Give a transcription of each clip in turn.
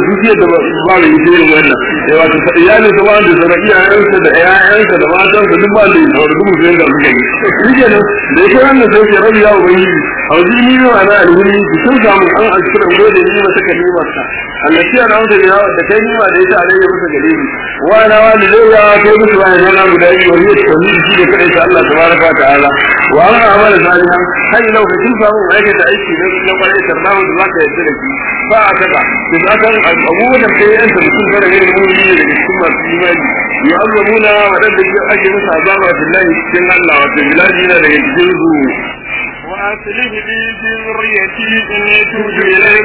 zuciyar da ba ba mai ita yin wannan eh wato iyali ta ba da zara iyayensa da ƴaƴansa da matansa duk ba da yin sauri duk mutum da suka yi shi ke nan da yake wannan sai ke rabi ya ubangiji a wajen ni ma na alhuri ki sun samu an alkira gode ni mata kalimarsa allati ana wata da da kai ni ma da ita alayya masa gare ni wa na wani zai ya kai musu bayan yana guda biyu wani ya tsauni shi da kai ta Allah tabaraka wa ta'ala wa an amala salihan hay lau ka kin samu aikata aiki ne na kwarai tarnahu da zaka yarda da shi ba a taka da zakan abubuwan da kai yanta mutum fara yin muni daga cikin masu imani yu'azzabuna wadanda ake musu azaba billahi cikin Allah wato bilaji na daga cikin su وأصلح لي في ذريتي إني تبت إليك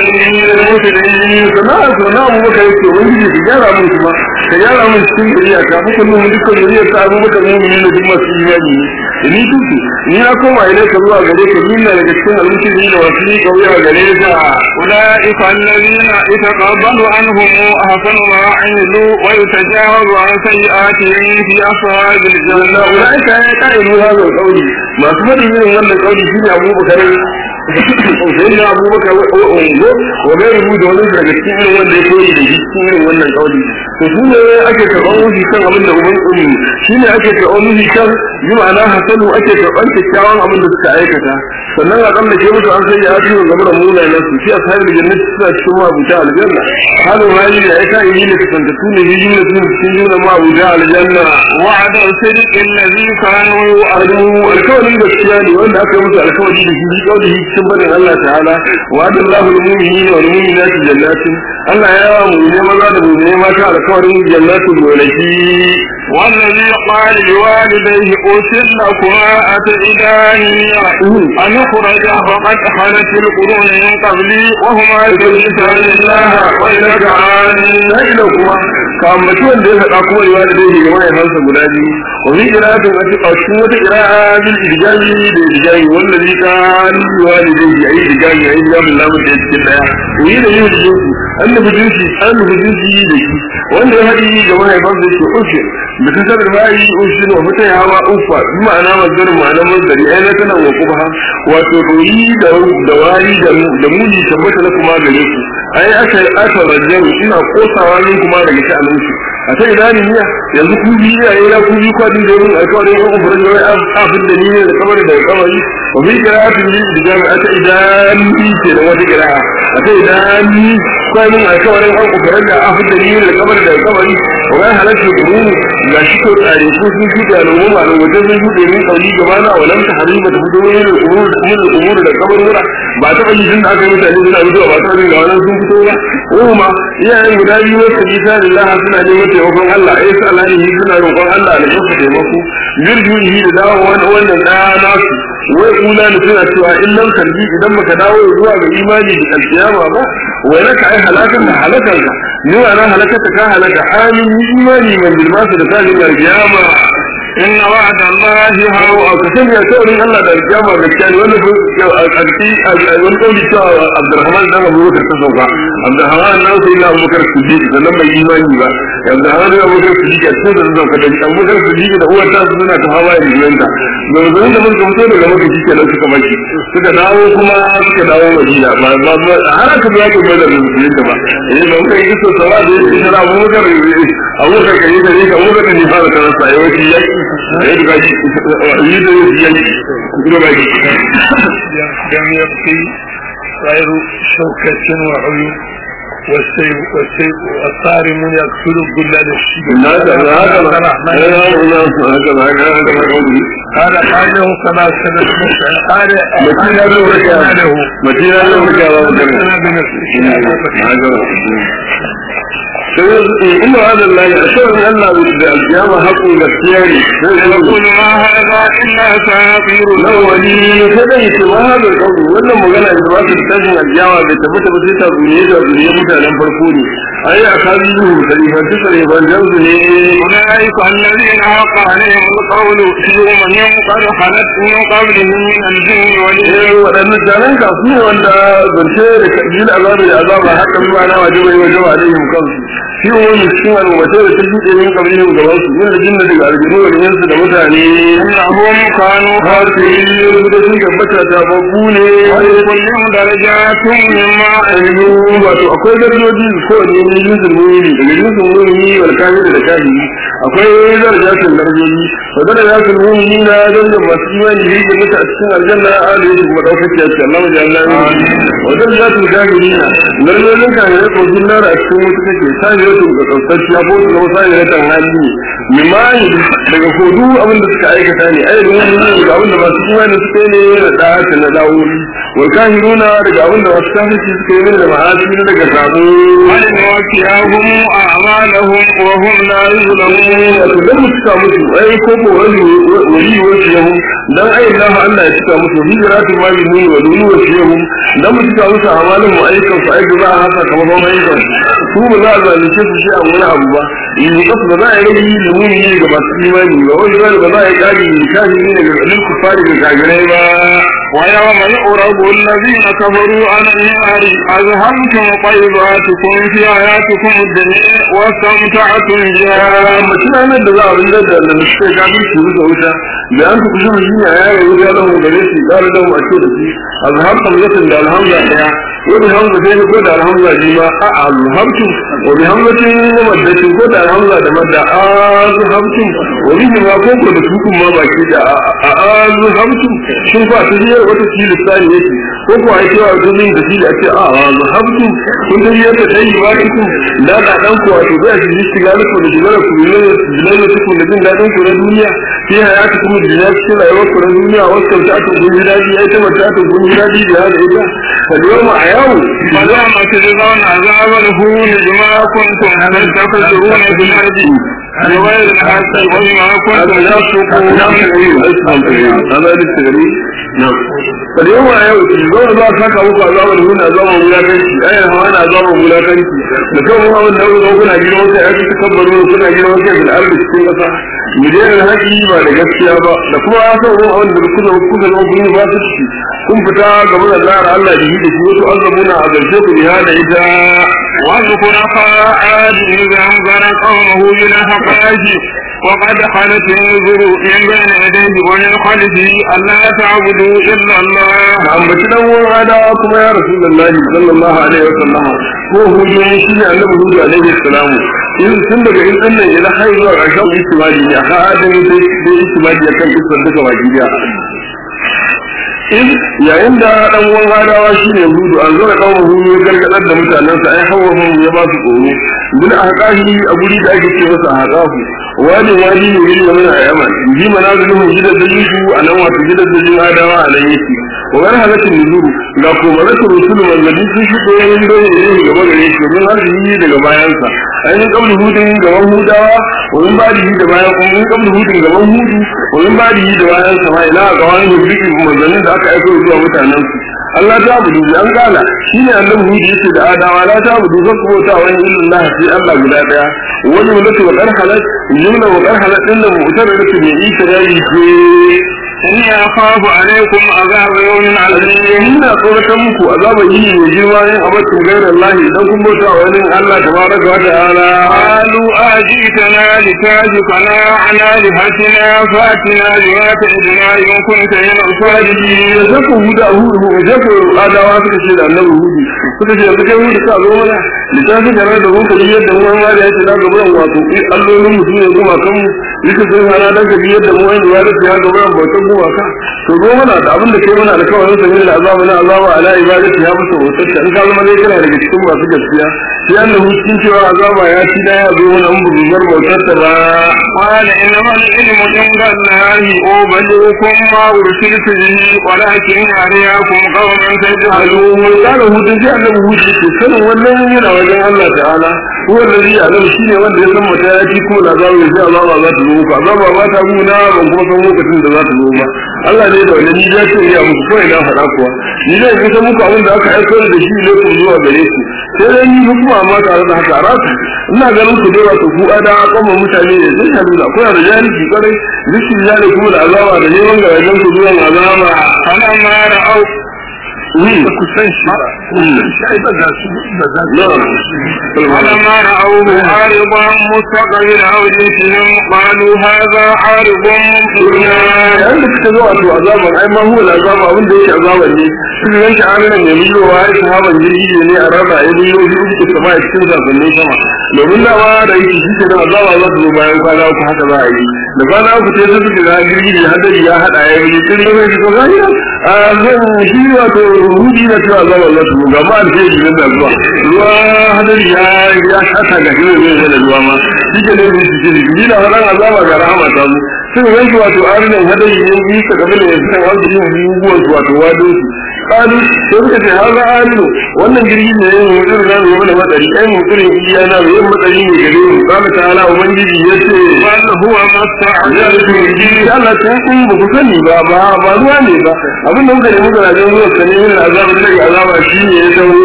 sana'a sana abu baka yake wani ne ka gyara mun kuma ka gyara mun cikin duniya ka fi kullum dukkan duniya ta abu baka mu ne da duk masu imani ne ni tuki ni na koma ila ka zuwa gare ka ni na daga cikin almushiri da wasu ni kauya gare ka أولئك الذين يتقبل عنهم أحسن ما عملوا ويتجاوز عن سيئاتهم في أصحاب Allah الجنة ulaika ya ka'idu hadha al-qawli masu fadin irin wannan qawli shine Abu Bakar sai da Abu Bakar wa ungo wa gairu da wani daga cikin irin wanda ya koyi da shi cikin irin wannan qawli to su ne ake karɓar wuce kan abin da uban ummi shine ake karɓar wuce kan yi ma'ana hasanu ake karɓar kyakkyawan abin da suka aikata sannan a kan da ke musu an sai ya fi gaba da munayen su shi a sahibin jannati suna cikin mabuta aljanna halin hali da ya ka'i ne kasantattu ne yi ne sun cikin juna mabuta aljanna وعد الصدق الذي كانوا adu alkawarin gaskiya ne wanda aka yi musu alkawari da shi kawai shi cikin barin Allah ta'ala wa adallahu al-mu'minina wal mu'minati jannatin Allah ya yawa mu ne maza da mu ne mata alkawarin jannatin gonaki والذي قال لوالديه أوسر لكما أتعداني أن أخرج فقد خلت القرون من قبلي وهما يدرسان الله وإنك عاني na ila kuma ka ambaci wanda ya faɗa kuma riwa da dai ga mahaifansa guda biyu wa fi qira'atin a cikin wata qira'a bil idgami da idgami wanda zai ka riwa da dai ayi idgami ayi idgami lamun da cikin daya yi da yi da jinsi an nufi jinsi an nufi jinsi da shi wanda ya haɗi ga mahaifansa yake ushe da ta sabar bayi ushe wa fita ya hawa ufa bi ma'ana mazdarin ma'ana mazdari ai na tana wa kuma wato doyi da da wari da da muni tabbata na kuma gare ku ai aka aka rajjaru ina kosawa min kuma daga sha'anin su a sai ina ne niya yanzu ku bi ya yi ku bi kwadin da yin alƙawarin yan ubarin da wai afin da ni ne da kamar da kamari wa bi qira'atin li da jami'a ta idan bi ce da wata qira'a a sai idan ni kai mun alƙawarin yan ubarin da afin da ni ne da kamar da kamari wa ga halatu qurun ga shi ko tsare ko sun fi da al'umma ma wajen sun fi min kauli gaba na walam ta hariba da fito ne da umur da umur da umur da kabarura ba ta yi tun da aka yi mutane suna fitowa ba ta yi ga wannan sun fito ba kuma iyayen guda biyu wata bisa lillahi suna neman taimakon Allah ai sa Allah ne suna roƙon Allah da ya taimako yurjuhi da dawo wannan da nasu wai kula ne suna cewa in nan karbi idan baka dawo zuwa ga imani da alkiyama ba wai naka ai halakan da halakan ka ni wa nan halakata ka halaka amin ni imani man bil masu da kalin alkiyama إن وعد الله hawo a kasan ya saurin Allah da alkiyama gaskiya ne wanda a ƙarfi a wani ƙauli cewa Abdurrahman dan Abu Bakar ta sauka Abdurrahman nan sai na Abu Bakar Siddiq sannan bai imani ba Abdurrahman dan Abu Bakar Siddiq a cikin da sauka da Abu Bakar Siddiq da uwar ta suna ta hawa da jiyanta da zan da mun fito daga maka shi kenan suka baki suka dawo kuma suka dawo Madina ba ba ba har aka biya ka bada da musulunta ba eh ba kai kisa sawa da shi da Abu Bakar Abu Bakar kai da ni ka Abu Bakar ni fara kana sai wani yaki eh da shi yi da yaki kuma ba shi لم يبقي غير شوكة وعيون والسيف والسيف والصارم يقتل كل الشيء هذا هذا الرحمن قال قاله كما سنة قال متين له له متين له إن هذا الله أشهر أن القيامة حق الاختياري يقول ما هذا إلا ساطير الأولين كذلك ما هذا القول ولا مغنى إذا ما تتجه القيامة بتفت بسيطة دنيا دنيا متعلم فرقوني ai a kabi yuhu salifanci salifancan su ne أولئك الذين حق عليهم القول في أمم قد خلت من قبلهم من الجن والإنس eh waɗannan jaran ka su ne wanda zance da kabil azabi da azaba haka zuwa na wajibai wajen alaihim kansu shi wani cikin al'ummatai da ta shuɗe min kabilin gaban su yin da jinna daga aljinu da yansu da mutane إنهم كانوا har su yi da sun tabbata ta babu ne ولكل درجات مما ainihin wato akwai darajoji ko ne ne jinsin mumini daga jinsin mumini wal kafir da kafiri akwai darajatin darajoji wa darajatin mumini na darajar masu imani da yake mutu a cikin aljanna a da yake kuma ɗaukaki a cikin Allah wajen Allah wa darajatin kafiri na darajojin kafirai ko sun lara a cikin mutu take sajiyatun ga tsautacciya ko su zama sajiyatan hali ne mimani daga kodu abin da suka aikata ne ai da mumini daga abin da masu imani suka yi ne da ɗaya na dawoyi wal kafiruna daga abin da wasu kafirci suka yi min da ma'asi na daga sabo ولنوفيهم أعمالهم وهم لا يظلمون wato dan mu cika musu ai ko ko wani wali wasu yahu dan ai Allah Allah ya cika musu hijratu ma bi mun wa dunu wasu yahu dan mu cika musu amalin mu aikan su aiki za a haka kamar ba mai kan su ba za a zalunce su shi a wani abu ba in kasu ba za a yi rage limuni ne ga masu imani ba wani zai ba za a yi kari kafiri ne ga ɗan kufari ga kagirai ba ويوم يعرض الذين كفروا على النار أذهبتم طيباتكم في حياتكم الدنيا واستمتعتم بها mutum ranar da za a rinda da da suka gabin su rusa wuta da an ku kusa mutum ya yaya wuta da mu gare shi ƙara da mu a ce da shi azhar hamzatin da alhamza daya wani hamza sai ko da alhamza ji ma a alhamtu wa bi hamzatin wa maddatin ko da alhamza da madda azhamtu wa bi ma ko ko da tukun ma baki da a azhamtu shin fa ta yi wata ci lisani yake ko ko ai cewa domin da shi da ce a azhamtu kun da yadda dai ba ku da da dan ku wato zai shi shiga da ku da shiga ku ne da ku da jin dadin ku na duniya sai hayatu kuma da ya cikin rayuwar ku na duniya wasu ta ta gun dadi ai ta mata ta gun dadi da hada ita fa yau a yau فزعم تجزون عذاب الهون بما كنتم تستكبرون في الأرض بغير الحق وبما كنتم تفسقون هذا التغريب نعم فاليوم أيوة تجزون الله ساكا وقع عذاب الهون عذاب ملاكنتي أين هو أنا عذاب ملاكنتي لكم هو أن أول كنا جينا وكا أكي تكبرون كنا جينا وكا في الأرض cikin ƙasa mu daina haƙi ba da gaskiya ba da kuma ya san wani wanda da kuka kuka zama kun yi ba su ciki kun fita gaba da zara Allah da yi da shi wasu azabuna a zarce ku biya da ita واذكر أخا عاد إذا أنذر قومه بالحقائق وقد خلت النذر من بين يديه ومن خلفه ألا تعبدوا إلا الله ka ambaci dan uwan adawa kuma ya rasulullahi sallallahu alaihi wasallam ko hudu shi ne annabi hudu alaihi salam in tun daga in din nan ila har zuwa ƙarshen istimali ne ha adam sai sai istimali akan kisan duka baki daya in yayin da dan uwan adawa shine hudu an zura kawo hudu ya gargadar da mutanensa ai hawa mun ya ba su tsoro bin ahqahi a guri da ake ce masa ahqahu wani wani ne yin wani ayyaman ji manazilun gidan da yusu a nan wato gidan da yin adawa a nan yake wa wani halatin nuzuru ga komaratu rusulu manzanni sun shi ɗoyin dole ne gaba gare shi domin har yi daga bayansa ainihin kabli hudun gaban hudawa wa min ba da bayan kuma min kabli hudun gaban hudu wa min ba da bayan sama ila ga wani hudu manzannin da aka aiko zuwa mutanen su Allah ta budu an gala shine annabi hudu yace da adawa la ta budu zan kuma ta wani illallah sai Allah guda daya wani mutu wa qarhalat jumla wa qarhalat din da mutar da ke yi tarayi ce إني أخاف عليكم عذاب يوم عظيم ina tsoratar muku azaba yini mai girma yin abatin gairar Allah idan kun bauta wa wani Allah tabaraka wa ta'ala قالوا أجئتنا لتاجكنا عن آلهتنا فأتنا بما تعدنا إن كنت من الصادقين da zaku huda hudu da zaku adawa suka ce da annabi hudu suka ce yanzu kai hudu ka zo mana littafin da da mun kalli yadda mu an gada yace da gaban wato kai allolin mu sune kuma kan yake sun hana da ga yadda mu wani ya da ya gaban bautan kuma ka to zo mana da abin da kai mana alƙawarin sa ne da azaba na azaba ala ibadati ya musu wata in ka zama dai kana daga cikin masu gaskiya sai annabi cikin cewa azaba ya ci da ya zo mana mun bugar bautar ta ba قال إنما العلم عند الله أبلغكم ما أرسلت به ولكن أرياكم قوما تجهلون alu kana hutun sai annabi hutu ke sanin wannan yana wajen Allah ta'ala huwa alladhi ya'lamu shine wanda ya san mata ya ci kuma azabu ya sai azaba za ta zo muku azaba ba ta guna ban kuma san lokacin da za ta zo ba Allah ne da wani ni da ce ya muku kawai na faɗa kuwa ni da ya san muku abin da aka aiko da shi ne ku zuwa gare ku sai dai ni hukuma amma tare da haka rasu ina ganin ku dai wato ku ada kuma mutane ne zai ta nuna kuna da jahilci kwarai zikin jahilci kuma da azaba da neman garajen ku zuwan azaba فلما رأوا ku san shi ba شيء بس بس na'am فلما رأوه عارضا مستقبل أوديتهم قالوا هذا عارض ممطرنا yayin da suka zo a to azaban ai ma huwa azaba abin da yake azaban ne suka yanke aminan ne millo wa ai sahaban jirgi ne a raba ya millo shi uku sama a cikin zafannin sama domin da ma da yake shi ke da azaba za su zo bayan kwana uku haka za a yi da kwana uku sai su suka ga jirgi da hadari ya hada ya yi jirgi ne shi ko gani a zan shi wato rudi na cewa azaba za su zo ga ma alheri nan da zuwa ruwa hadari ya ya shata ga shi ne zai da ruwa ma shi ke ne su ce jirgi na faɗan azaba ga rahama ta zo sun yanki wato arinan hadari ne yi ka gabi da yanzu kan wanda yin guguwar su wato wadon su kalu sai suka ce haza arino wannan jirgi ne yin mutum na mai mana matsari ai mutumin iya na mai yin matsari ne gare mu kama ta ala ubangiji ya ce بل هو ما ya استعجلتم ce به ya Allah ta kun ba ku sani ba ba ba ruwa ne ba abin da muka nemi garajen ruwa ka nemi da azabar da azaba shi ne ya dawo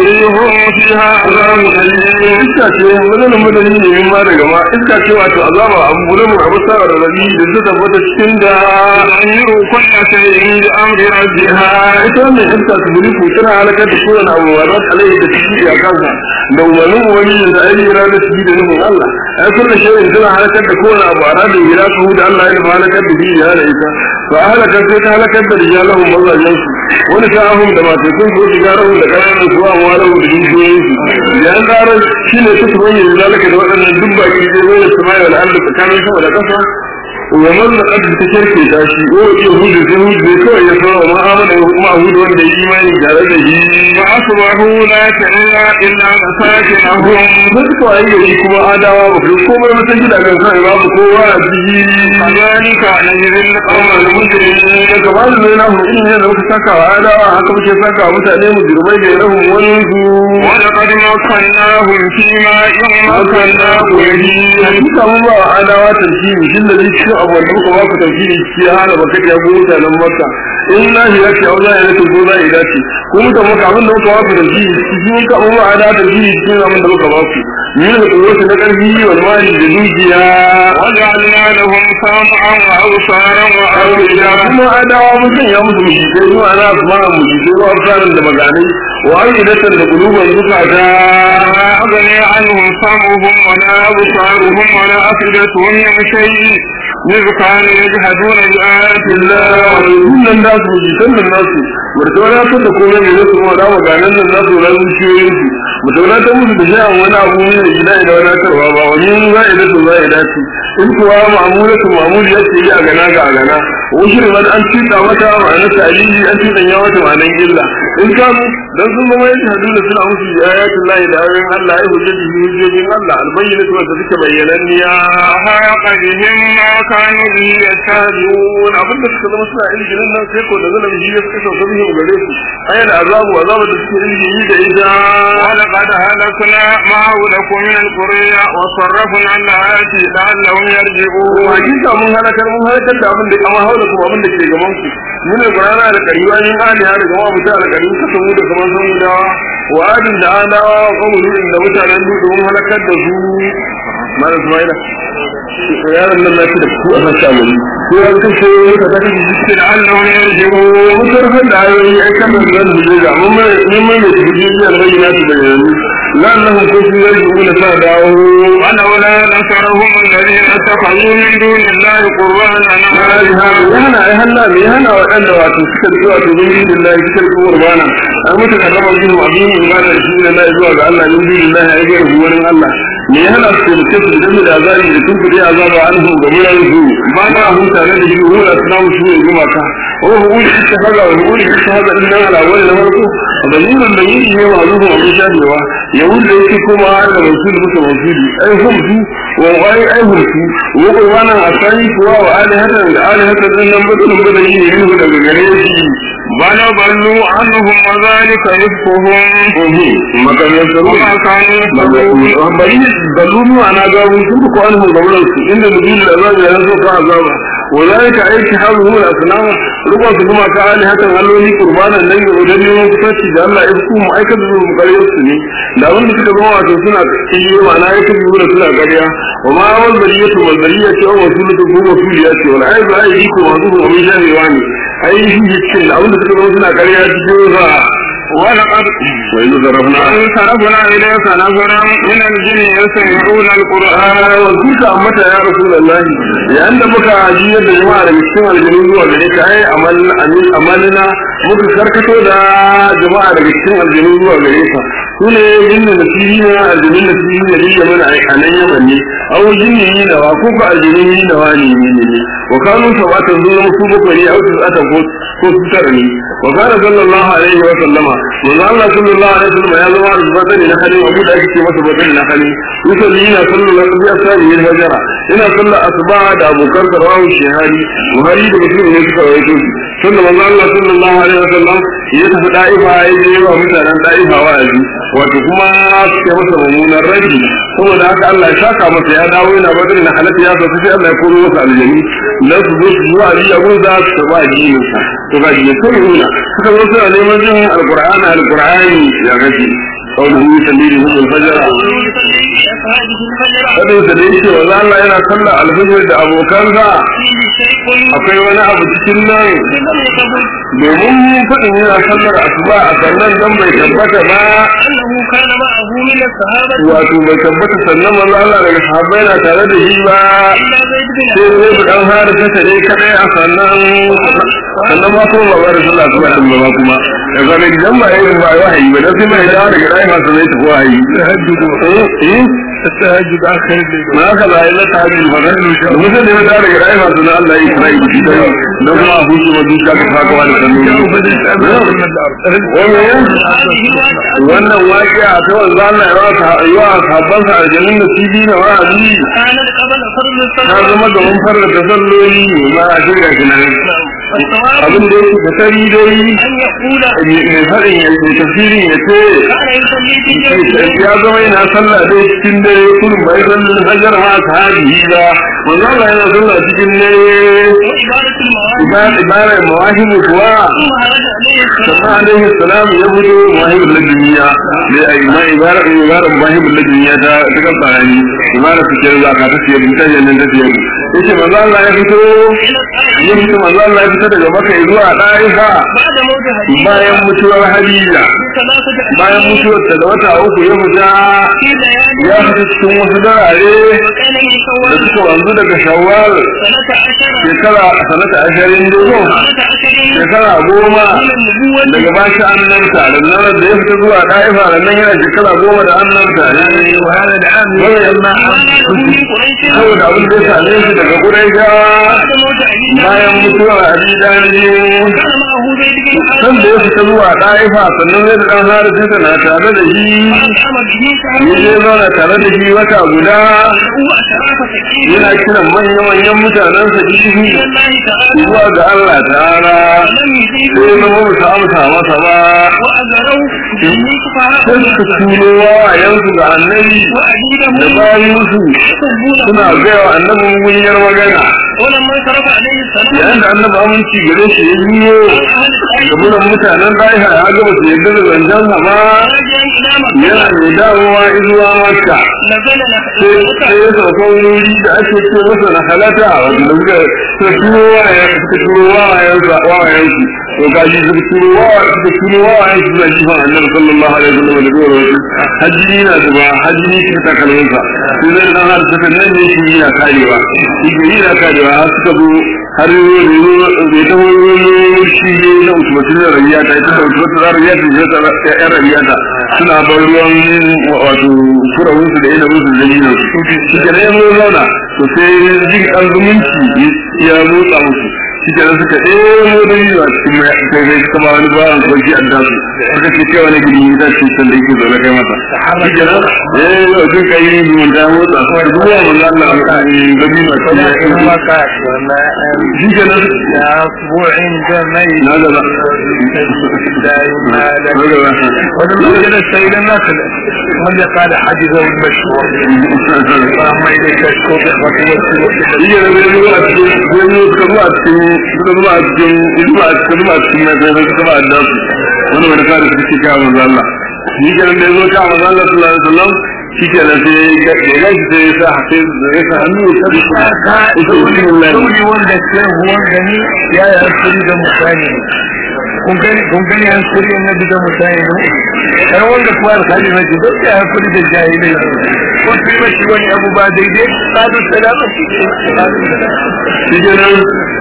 ريح فيها عذاب أليم iska ce wannan madani ne min ma daga ma iska ce wato azaba abu bulamu abu sa da rabi da ta tabbata cikin da تغير كل شيء بأمر ربها ita wannan iska su buri ku tana halakar da kowane abu wa za ta alaihi da ciki a kansa da umarnin wani da ainihin ranar ciki da nufin Allah ai kullum shirin tana halakar da kowane abu a ranar gida su da Allah ya nufa halakar da shi ya da ita fa halakar sai ta halakar da rijalahun mazajen su wani sa'ahun da matakun ko shigarahun da ƙananan su amma lahu da dukiyoyin su da an ƙarar shi ne su tuban yin zalaka da waɗannan duk baki zai zo da sama'i wal ardi tsakanin sama da ƙasa ومن قد تشركي تاشي هو يهود يهود كوي يسوع ما آمن ما هود وند إيمان جارده فأصبحوا لا ترى إلا مساكنهم Mutu a yi kuma adawa ba ku komai mata gida kan sai babu kowa a ciki. كذلك نجزي القوم المجرمين Daga ba da zai nahu in yadda muka saka wa adawa haka muke saka wa mutane mu girmai da rahun wani su. ولقد مكناهم فيما يمكناهم به Hakika mun ba wa adawa tarkibi shin da zai cikin abu wanda muka ba ku tarkibi shi ya hana baka ya go mutanen Makka. In lahi ya ce au za ya rike ko za ya dace. Ko muka maka abin da muka ba ku tarkibi shi mun ka mun ba adawa tarkibi cikin abin da muka ba ku. Ni da kuwata na karfi wal mali da dukiya. وجعلنا لهم سمعا وأبصارا وأفئدة kuma adawa mun sanya musu mujikai zuwa ana kuma mujikai wa absarin da maganai wa ayyudatan da kuluban zukata ما أغني عنهم سمعهم ولا أبصارهم ولا أفئدتهم من شيء إذ كانوا يجحدون بآيات الله nan da su mujikan nan nasu wata wani ta da komai ne nasu ma da maganan nan nasu ran zuciyoyin su mutum na ta musu da sha'an wani abu ne da gida idan wani tarwa ba wani za a dace za a dace in kuwa ma'amulatu ma'amuli ya ce yi a gana ga a gana wasu da an tuta mata ma'anar ta'alili an tuta ya mata ma'anar illa in ka dan sun zama yake hadu da suna musu da ayatul lahi da ayoyin Allah ya hujjaji hujjojin Allah albayyinatu wanda suke bayyananniya وحاق بهم ما كانوا به يستهزئون abin da suka zama suna ilginin nan sai ko da zana bihi ya suka sauka bihi gare su ayyana azabu azabu da suke ilgini da ita ولقد هلكنا ما حولكم من القرى وصرفنا الآيات لعلهم يرجعون hakika mun halakar mun halakar da abin da amma haula kuma abin da ke gaban ku min alqur'ana da kariwa yin aliha da gama mutu alqarin ka samu da kaman san dawa wa adin da adawa wa qawlu da mutanen dudu mun halakar da su mala ismaila yaron nan na ci da ku a sassa mu ko an kashe ka ta kashe shi لعلهم يرجعون mutarfin da ayoyi ai kan da zan buje ga mun mai mun mai da buje da bayyana su bayyana lannahum kun sun yarju mun sa dawo ولولا نصرهم الذين اتخذوا من دون الله قربانا ya hana ai hanna me ya hana waɗanda wato suka rike wato bin billahi suka rike qurbana an mutu ka raba bin abin ibada da shi da zuwa ga Allah min billahi ai ga ruwanin Allah me ya hana su da su da da azabi da tun kudi azaba anhu ga mulan su ba na hun tare da shi hula salamu shi ne guma ka wa hu uli ta haga wa uli ta haga din nan ala wani na farko dalilin da yi ne ma zuwa abin shadewa yahud da yake kuma da rasul muka rasuli ai hum su wa wai ai hulki wa qurbanan asani kuwa wa alihatan da alihatan din nan bada nan bada yi ne daga gare shi بل ضلوا عنهم وذلك إفكهم makamin saru وما كانوا يفترون bari dalulu ana ga sun ko an mun gauran su inda nuzul azab ya zo ka azaba ولذلك aiki halu al asnam ruba su kuma ka ali hakan alloli qurbanan nan ga wajen neman kusanci da Allah ya ku mu aikata su gare su ne da wanda suka zama wato suna cikin ma'ana ya kabi wura suna gariya wa ma wal bariyatu wal bariyatu wa rasulatu ko rasuliya ce wal aibu ayi ko wazu ko min jahiwa ne ai shi cikin da wanda suka zama suna gariya cikin za ولقد وإذ ضربنا صرفنا إليك نفرا من الجن يستمعون القرآن واذكرك أمتا يا رسول الله لأن بك عجية جماعة المسلمة الجنوب وغيرك أي أمل أمل أملنا muka karkato da jama'a daga cikin aljanu zuwa gare ka su ne jinni da fili na aljanu da fili da riya mana a nan yaman ne aw jinni ni da wa ko ka aljanu ni da wa ne ne ne wa kanu sabata zuwa su bakwai ne aw su ata ko ko su tara ne wa kana sallallahu alaihi wa sallama manzo Allah sallallahu alaihi wa sallama ya zama da badani na halin abu da ake ce masa badani na halin yusalli yana sallallahu alaihi wa sallam yin hajara ina sallar asuba da abokan sarawu shehari buhari da muslim ne suka rawaito shi tunda manzo Allah sallallahu alaihi wa sallam ya tafi da'ifa ya je wa mutanen da'ifa wa'azi wato kuma suke masa mummunan rabi saboda haka Allah ya saka masa ya dawo yana badani na halatta ya sauka sai Allah ya koro masa aljani dan su zo su zuwa ji abun za su taba addinin sa to ga ji sai nuna suka zo suna neman jin alqur'ani alqur'ani ya gaji قوله يسلي لهم الفجر Fadin sa da yake wa Allah yana sallar alfajir da abokansa akwai wani abu cikin nan domin fadin yana sallar asuba a sannan dan bai tabbata ba wato bai tabbata sannan manzo Allah daga sahabbai na tare da shi ba sai zai bi dan har ta tare kadai a sannan sannan ma kuma ba da sallah kuma din ba kuma da zama idan ba yayin ba wahayi ba dan sai mai dawo daga rai masu zai tafi wahayi eh التهجد آخر الليل ما هذا لا إلا تعجل فغير مثل ما دار رأي ما سنة الله إسرائيل بكتاب نظم أبوك ودوك كفاك وانا wannan waƙi a ta wanzu Allah ya yi wa sahabbansa a jamin da TV na wa'azi na zama da mun farla da salloli ma a shirya shi nan abin da yake da sari dai mai faɗin ya ce tafsirin ya ce ya zama yana sallah dai cikin dare kullum bai san hajar ma ta hadi ba manzo Allah yana sallah cikin dare ibarar mawahibu kuwa sannan alaihi salam ya fito mawahibul laduniya da ai ma ibarar ibarar mawahibul laduniya ta ta kan tsarani ibarar fikir za ka ta siyar mutane nan ta siyar yace manzo Allah ya fito ya fito manzo Allah ya fito daga Makka zuwa Daifa bayan mutuwar Hadiza bayan mutuwar ta da wata uku ya fita ya fita cikin wasu darare da suka wanzu daga Shawwal shekara sanata ashirin dogo shekara goma daga bashi annabta da nan da ya fita zuwa Daifa da nan yana shekara goma da annabta ne wahala da an saboda abin da ya same shi daga Quraishawa bayan mutuwar Abi Dalib san da ya fita zuwa ɗaifa sannan zai da ɗan harisi na tare da shi ya je zauna tare da shi wata guda yana kiran manya-manyan mutanen sa jihi zuwa ga Allah ta'ala sai zama ba su amsa masa ba sai suka tuno wawayensu ga annabi da bayansu suna gaya wa annabin mugunyar magana yayin da annabi aminci gare shi ya biyo gabunan mutanen ɗaiha ya gaba su yadda da zancen sa ba yana mai dawowa izuwa maka sai ya sauka wuri da ake ce masa na halata wanda suka suka turo wawayen suka turo wawayen wawayen su to gaji suka turo wawayen suka turo wawayen su zai jifan annabi sallallahu alaihi wasallam da zuwa wasu hajji na zuba hajji ne shi takalminsa sai zai dan har suka nan ne shi yana karewa shi ke yana karewa har suka zo har zai ta wani shi ne na usmatu da rabiya ta ita da usmatu da rabiya ta ita da yan rabiya ta suna bar ruwan wato furawun su da yana musu da yana shi ke nan ya zauna to sai jin ɗan zumunci ya motsa musu shi ke suka ɗemo da yi a cikin mai kai zai suka ba wani bawan kwanci a dasu suka ce kai wani gini ta ce san da yake zaune kai masa shi ke nan eh yau sun kai yi mun da motsa kuma da zuwa mun Allah da bi ma shi ya kuma kai ka wannan shi ke nan ya bu inda mai na gaba دائما na gaba ولما جلس سيدا ناكل من قال حجزه المشروع اللهم اليك اشكو بإخوتي والسلوك shi ke nan zai zuwa cikin zai zuwa suka zuwa cikin suka zuwa cikin zuwa suka zuwa cikin mai kai suka ba da su wani wani kare su ce kawo manzo Allah shi ke nan da ya zo kawo manzo Allah sallallahu alaihi wasallam shi ke nan sai ya gaji sai ya sa sai ya sa hannu ya tabi shi ita bismillah sauri wanda ke wanda ni ya yi hankali da mutane kun gani kun gani hankali na da mutane ne kai wanda kuwa alkali na ji duk ya hankali da jahilai ko su yi mashi wani abu ba daidai sadu salama shi ke sadu salama shi ke nan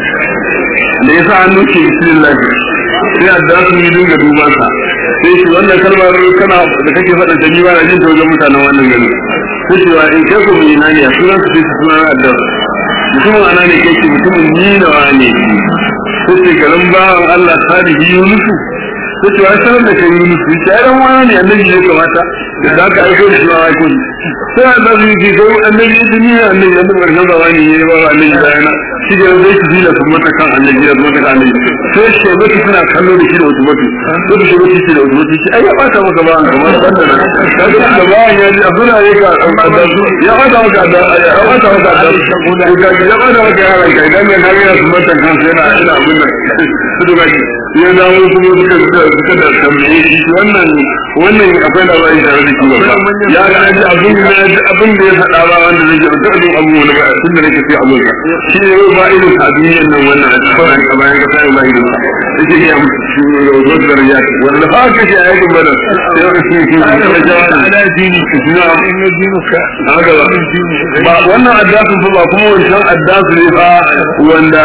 da ya sa hannu ke bismillah sai adda su yi dinga duban sa sai shi wannan kalmar kana da kake faɗa ta jiwa na jin ta wajen mutanen wannan gari sai shi wa in kai ku mai nani a sunan su sai su sunan adda mutumin ana ne kai ce mutumin ni da wane sai ce garin bawan Allah salihi Yunusu sai ce wa sanar da kai Yunusu ya ran wani ne annabi ya kamata da za ka aiko da shi ma aiko ne sai a zafi ke kai annabi ya duniya annabi ya duk ƙarshen zamani ne ba wa annabi bayana shi da zai su zila su mata kan annabi ya mata kan annabi sai shi ba su suna kallo da shi da wasu mutu sai da shi ba shi da wasu mutu shi ai ya bata maka ba an kamar banda nan kaga da ba ya ji abuna ne ka ya bata maka da ya bata maka da ka ya bata maka yaran ka idan ne kage su mata kan sai yana ina abun nan su da ya dawo kuma suka suka suka da tambaye shi wannan wannan akwai labari tare da shi ba ya ga ji abin da abin da ya faɗa ba wanda zai ji duk abin abu wani ba tun da nake sai abun shi ne ba irin a duniyan nan wannan a cikin a bayan ka sai ba irin yake iya shi rozo da riya wanda fa ka shi ayatin bada sai ka shi shi da jawabin ala dini na in dinuka haka ba ba wannan addasu fa ba kuma wancan addasu ne fa wanda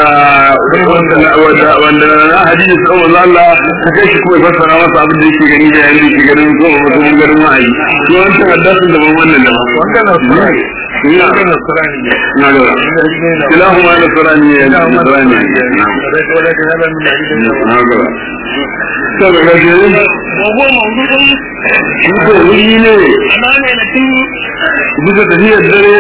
wanda wanda na hadisi sallallahu alaihi Allah ta kai shi kuma ya fassara masa abin da yake gani da yanda yake ganin ko mutum ganin wa'ayi to wancan addasu da ban wannan da wanda na surani ina wanda na surani ne na ga kilahuma nasrani ya nasrani na ga saboda ga وهو موضوع shi ko wuri ne أمام نتيجة bisa tafiyar dare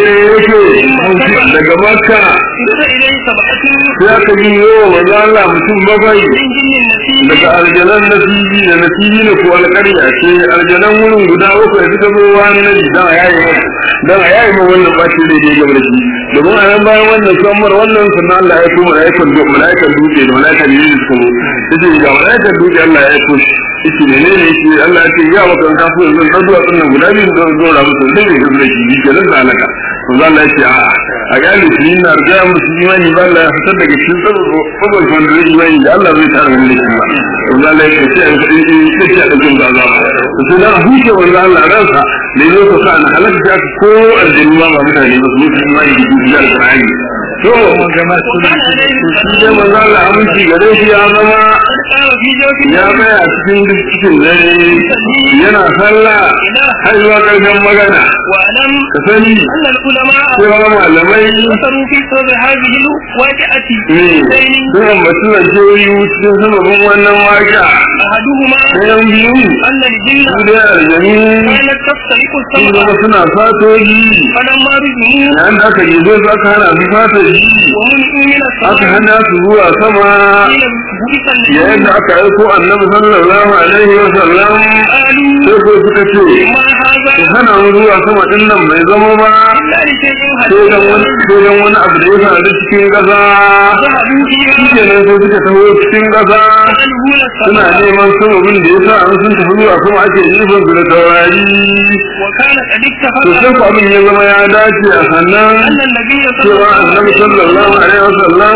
yake daga makka إذا إليه سبعة ya ka yi yawa maza Allah mutum bakwai من جن النسيج daga aljanan nasibi da nasibi ne ko alƙarya ce aljanan wurin guda bakwai suka zo wani nabi dan a yayi ma dan a yayi ma wannan bashi da ya gaba da shi domin a nan bayan wannan samar wannan sannan Allah ya kuma malaikan dutse malaikan dutse da malaikan ne suka zo yace ga malaikan dutse Allah ya ko shi yace ne ne yace Allah ya ce ya maka kan kafu yanzu dan duwa sunnan guda biyu da zo ra musu da ne da shi ke nan da alaka to Allah ya ce a a gane shi na riga musu imani ba Allah ya fitar daga cikin saboda wanda zai imani da Allah zai tara wani da shi ba to Allah ya ce sai an kadi sai sai da jin gaza to sai da huce wanda Allah ransa da yau ka sa na halaka ta ko aljanna ba mutane ba su yi imani da shi da Qur'ani to gama su وكان عليه shi dai manzo Allah aminci gare shi ya zama قال في جوف ya tsaya a cikin duk cikin dare yana sallah har zuwa ƙarshen magana واعلم ka sani أن العلماء cewa malamai ذكروا في سبب هذه الواقعة ne شيئين sun ambaci lantarki cikin sababin wannan waka أحدهما ɗayan biyu أن الجن su dai aljanu كانت تسترق sun السمع zama suna fatoji فلما رجعوا yayin da aka gizo su aka hana su fatoji ومنعوا من aka السماء hana su zuwa sama قيل بئس yayin النبي da aka aiko annabi sallallahu alaihi wa sallam قالوا sai ko suka ce ما هذا ku hana mu zuwa sama din nan bai zama ba إلا لشيء sai dan wani هديه sai dan wani abu da ya faru cikin ƙasa ذهبوا shi فيها kenan sai suka taho cikin ƙasa يسألون suna السماء neman sababin da ya sa an sun tafi zuwa sama ake jifan su da taurari وكان قد to اتفق sai ku abin ya zama ya dace a sannan أن النبي صلى cewa الله annabi sallallahu alaihi wasallam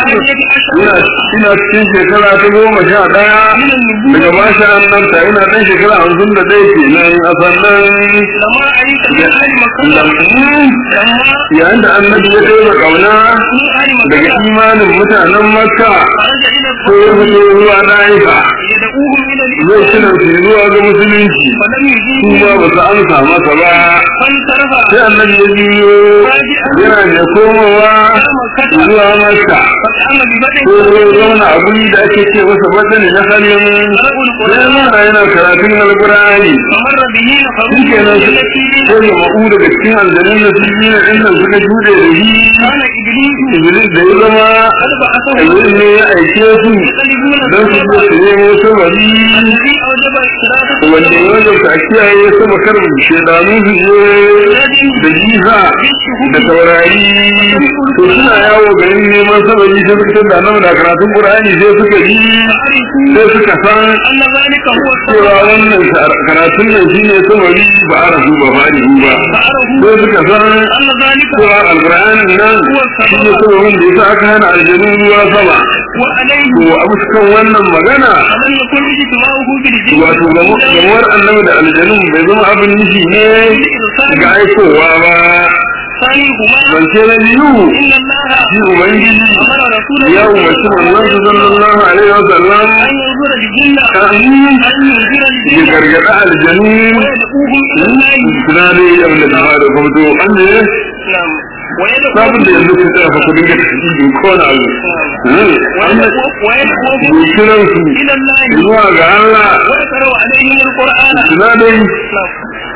ina ina cikin shekara ta goma sha ɗaya daga bashi annabta ina ɗan shekara hamsin da ɗaya kenan a sannan لما علمت من أهل مكة لما yayin da annabi ya ɗaya ƙauna من أهل daga مكة imanin mutanen makka خرج إلى sai ya الصلاة fito zuwa ɗaifa يدعوهم إلى zai kira الإسلام su zuwa ga musulunci فلم su يجيبوا ma ba su amsa masa ba فانصرف sai annabi ya biyo yana da komowa zuwa masa فقام ببدء ko ya zauna a guri da ake ce masa badani na salim قرأوا sai القرآن yana yana karatun alqur'ani فمر به نفر shi kenan من التي sai ya ma'u daga cikin aljanun da su yi na inda suka jude da shi كان إبليس iblis da ya zama قد بعثه iblis ne ya aike su يقلبون don su zo su nemo sabari الذي أوجب اختلافه wanda ya wajabta a kiyaye sama kar shaidanu su je da jiha da taurari to suna yawo garin neman sabari sai suka da nan da karatun qur'ani sai suka ji فعرفوا sai suka san أن ذلك هو cewa الصواب wannan karatun nan shine sabari ba a rasu ba farihu ba فعرفوا sai suka san أن ذلك cewa alqur'anin nan shine sabarin da yasa aka hana aljanu ruwa sama وعليه to abu kan wannan magana فلم يكن اجتماعه بالجن wato gamuwar annabi da aljanun bai zama abin nufi ne ga aikowa ba ثانيهما zance na biyu إن الله shi ubangiji أمر رسوله ya umarci manzon su sallallahu alaihi wa sallam أن ينظر الجن kan أن ينظر ya الجن gargada aljanu ويدعوهم إلى الله suna da yi abin da ta fara kuma to an ne نعم sabon da ويدعوهم yanzu ku tsaya fa ku dinga tafiye ko na abu an da ويدعوهم ke kiran su إلى الله zuwa ga Allah ويقرأ عليهم القرآن suna da yi نعم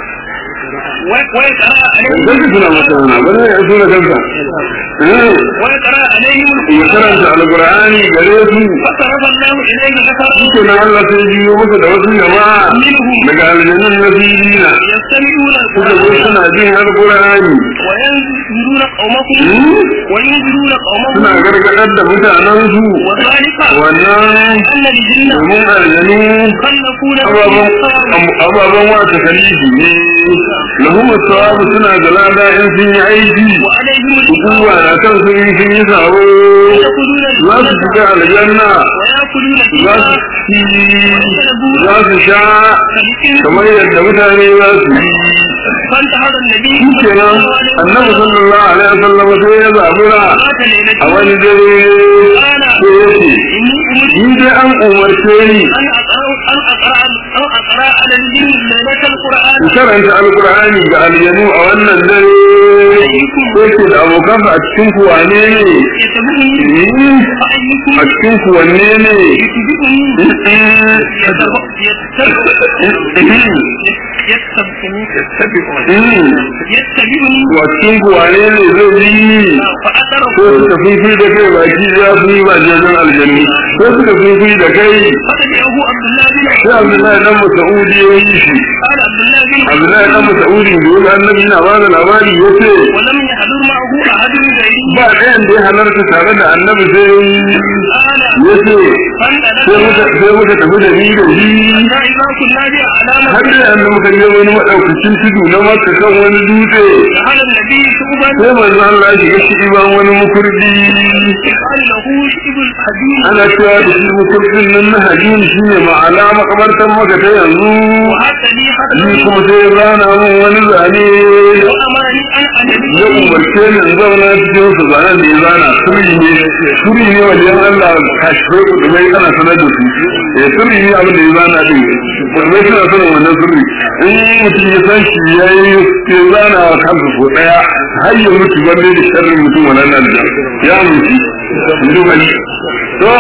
ويقرأ عليهم zai suna masa wana ba ne ya suna kansa ويقرأ عليهم ya القرآن karanta alkur'ani gare su فصرف الله إليه نفرا suke na Allah sai biyo masa da wasu jama'a daga aljanun na filina يستمعون suka zo القرآن suna jin alkur'ani وينذرون قومهم Hmm? وينذرون قومهم suna gargadar da mutanensu وذلك wannan أن الجن domin aljanu خلقون ababen ababen wata kalifi ne lahum sawabu suna da lada in sun yi aiki وعليهم hukuma الإقامة na kan sun yi sun yi sabo يدخلون za su الجنة shiga aljanna ويأكلون za فيها su ci za su sha فبئس kamar yadda mutane za su yi فانتهر النبي shi صلى kenan الله عليه annabi وسلم sallallahu alaihi wasallam sai ya zabura ذات ليلة a wani dare قال sai ya ce إني أمرت ni dai an umarce ni أن أقرأ أن أقرأ أن أقرأ على الجن ليلة القرآن in karanta alkur'ani ga aljanu a wannan dare sai ce da abokansa a cikin ku wane ne يتبعني Ni فأيكم a cikin ku wanne ne يتبعني يتبعني يتبعني wa cikin ku wane ne zai yi ko فأتره suka fifi da kai baki za su yi ba jirgin aljanni ko suka fifi da kai فتبعه عبد الله بن sai abdullahi dan mas'udi ya yi shi قال عبد الله بن abdullahi dan mas'udi da wani annabi na bada labari ya ce ولم يحضر معه أحد من غيره ba ɗayan da ya halarta tare da annabi sai قال ya ce sai muka فانطلقنا sai muka tafi da ni da shi حتى إذا كنا بأعلام har da yanzu muka je wani maɗaukacin tudu na maka kan wani dutse دخل النبي شعبا sai manzo Allah ya shiga shi ban wani mukurdi قال له شعب الحديد ana cewa da shi mukurdin nan na hajjin shi ne ma'ana makabartan maka ta yanzu وحتى لي ni حتى kuma sai ya zana min wani zane وأمرني أن ya أنبي umarce ni in zauna cikin su zanen da ya zana sirri ne sirri ne wajen Allah kashfai kudumai ana sanar da su eh sirri ne abin da ya zana din kudumai suna sanin wannan sirri in mutum ya san shi ya yi ya zana wa kansa ko daya har ya mutu balle da sharrin mutum wannan nan da ya mutu mutu bane to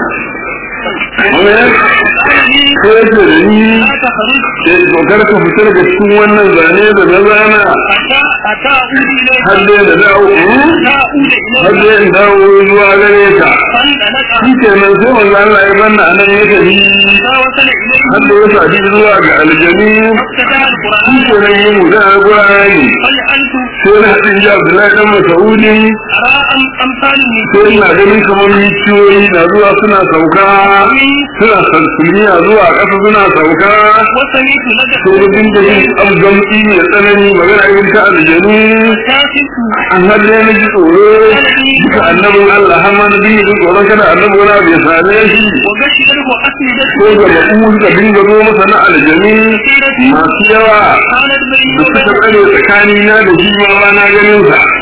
Amen. Ko yake da ni لا تخرج sai dokar ka fitar da cikin wannan zane da na zana حتى حتى أعود إليك har dai da dawo حتى أعود har إليك dai in dawo zuwa gare ka فانطلق shi ke nan sai manzo Allah ya banna anan ya tafi حتى وصل إليه har da ya sadi zuwa ga aljami فافتتح shi القرآن ke nan yi mu da alqur'ani فجعلت sai na hadin ji Abdullahi dan Mas'udi أرى أم- أمثال sai ina النجوم ganin kamar miciyoyi na zuwa suna sauka suna sansuliya zuwa ƙasa suna sauka وسمعت sai نجم da dinga yin abgamci mai tsanani magana yin ta aljanu كاشف an har dai na ji tsoro duka annabin Allah har ma na dinga jin tsoron kada annabi wani abu ya same shi وبشره أسندته ko ga ma'u da dinga zo masa na aljami masu yawa كانت بيني da suka وبينه tsare tsakani na da shi ma ba na ganin sa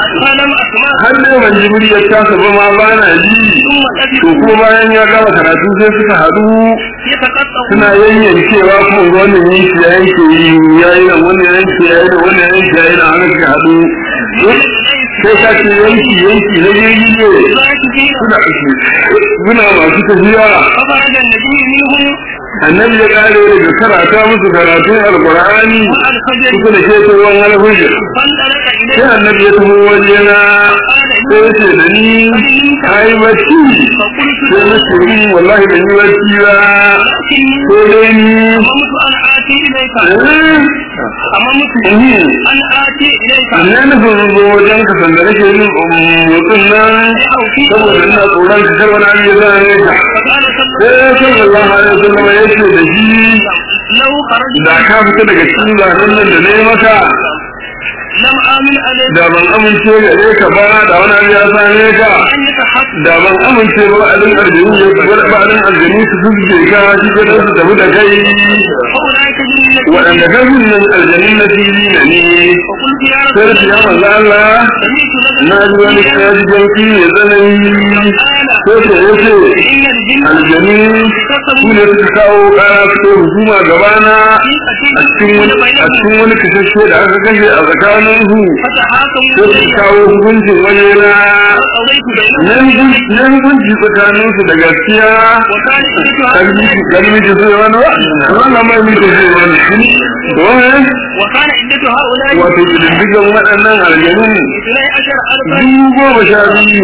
فلم أسمع har ne ban ji muryar tasa ba ma ba na ji ثم to لبثوا kuma bayan ya gama karatu sai suka haɗu يتقطعون suna yayyankewa kuma ga wannan yanki ya yanke yi ya yi nan wannan yanki ya yi nan wannan yanki ya yi nan haka suka haɗu sai ka ce yanki yanki na jirgi ne راكبين suna suna masu tafiya فخرج النبي منهم annabi ya kare daga karata musu karatun alkur'ani والفجر suka da ke tsohon alfajir فانطلق sai إليه annabi ya taho wajena sai ya ce da ni ka yi bacci فقلت sai na ce "Mm, wallahi ban yi bacci ba لكني sai dai ni هممت أن آتي إليك eh, هممت mhm, أن آتي إليك ina nufin zo wajen ka sanda nake yin motsin nan أو في saboda ina tsoron ka kar wani abu ya zane ka فقال صلى sai sallallahu alaihi wasallam ya ce da shi لو خرجت da ka fita daga cikin zanen nan da na yi maka لم آمن عليك da ban amince gare ka ba da wani abu ya same ka أن يتحدث da ban amince ba alin aljanu ya gwada ba alin aljanu su fuske ka shi ga su tafi da kai فأولئك جنة waɗanda kafin nan aljanun na fili na ne فقلت يا sai رسول su ya الله manzo Allah سمعت لك na ji wani kaji janki mai tsanani sai su ya ce إن الجن aljanu su ne suka kawo kara su kai hukuma gabana a cikin wani a cikin wani kasashe da aka kashe a tsakanin su فتحاكموا sai su إلي kawo hukuncin wajena وقضيت بينهم na hukunci tsakanin su da gaskiya وكان عدتها kalmi ji zai wani wa wannan mai miji zai wani domin وكان عدة هؤلاء wato ƙididdigan waɗannan aljanu اثني عشر ألفا dubu goma sha biyu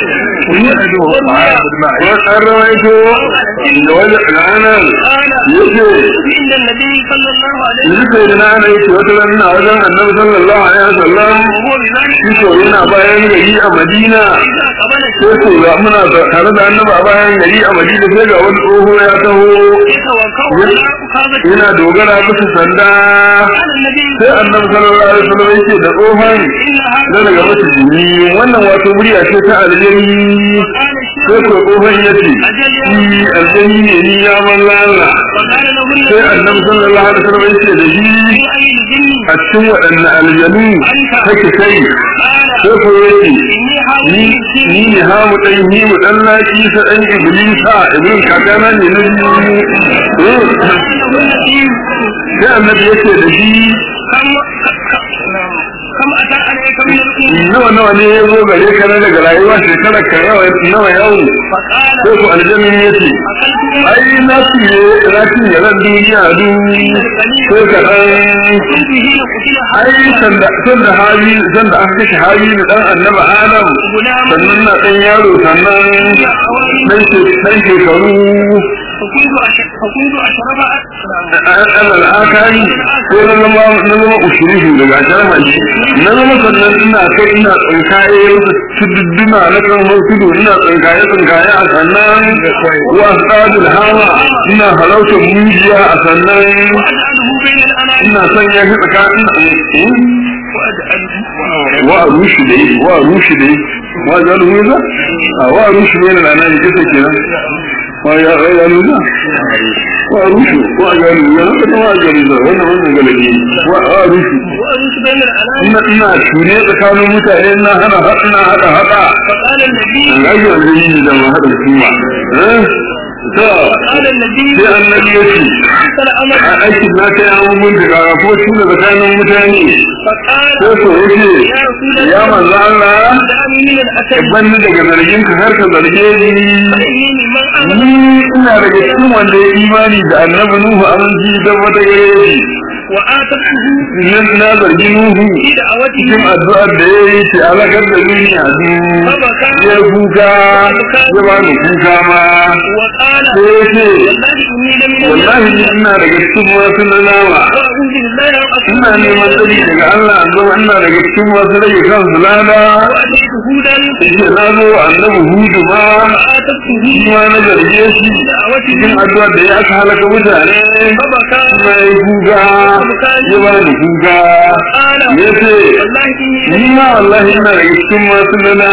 an rawaito da wani ranar قال yake عند النبي صلى الله عليه وسلم yake da na yake wata ranar a wajen annabi sallallahu alaihi wasallam وهو بذلك shi ko yana bayan gari a madina إذا قبل sai ko ga muna tare da annabi a bayan gari a madina sai ga wani tsoho ya taho يتوكل على أخاذته yana dogara bisa sanda قال النبي sai annabi sallallahu alaihi wasallam yake da tsohon إن na هذا daga masu jini wannan wato murya ce ta aljani قال sai الشيخ ko tsohon ya ce shi aljani ne ni ya mallala وقال له sai النبي annabi sallallahu alaihi wasallam yake da shi في أي الجن a cikin waɗanne aljanu kake kai قال sai ko yake إني حاول ni الجن ni ne ha mu dan hi mu dan laki sa dan iblisa iblis kakana ne na biyu له النبي sai annabi yake da shi كم كم أتى عليك من الأمور nawa nawa ne ya zo gare ka na daga rayuwa shekarar ka nawa nawa yau فقال sai ku aljannin ya ce أكلت ai na fiye na fiye ran duniya du sai ka dan كنت حين قتل ai sanda sanda hali sanda aka kashe hali da dan annaba adam غلاما sannan na dan yaro sannan dan ke dan shekaru فكنت أش- فكنت أشرب alal akari ko na zama na zama ushirihu daga jarma shi na zama sannan ina kai ina tsinkaye wasu tududduna na kan tudu ina tsinkaye tsinkaye a sannan wa sadul hama ina halautar mujiya a sannan وأجعله بين الأنام ina sanya shi tsakanin وأجعله wa rushi dai wa rushi dai wa jalu muza a wa rushi ne na nan kike kenan wa ya ya muza wa rushi wa jalu ya na wa jalu za wannan wannan galabi wa wa rushi وأجعله بين الأنام ina ina ture tsakanin mutane ina hana ina hada hada فقال النبي an gaji wanda yi da ma hada kuma eh to قال النبي sai annabi ya ce حصل أمر a aikin na kai an mun da ko shi da tsakanin mutane فقال sai ko yace يا رسول ya الله manzo Allah دعني من الأسد banni daga zargin ka har ka zarge ni فإني من أمر ni ina daga cikin wanda ya imani da annabi Nuhu aminci da wata gare shi وآتته nan na zargi Nuhu في دعوته cikin addu'ar da ya yi ce alakar da duniya du ya kuka ya ba ni kuka ma وقال sai ya ce والله إني لمن wallahi ni الذين ina daga cikin masu lalama وأعوذ بالله أن ina neman tsari daga Allah an zama ina daga cikin masu rage kansu lada وأتيت هودا ce na zo annabi Hudu ma فآتته shi ma na zarge shi cikin addu'ar da ya aka halaka mutane فبكى kuma ya kuka ya ba ni kuka قال ya ce والله إني ni ma wallahi ina daga cikin masu lalama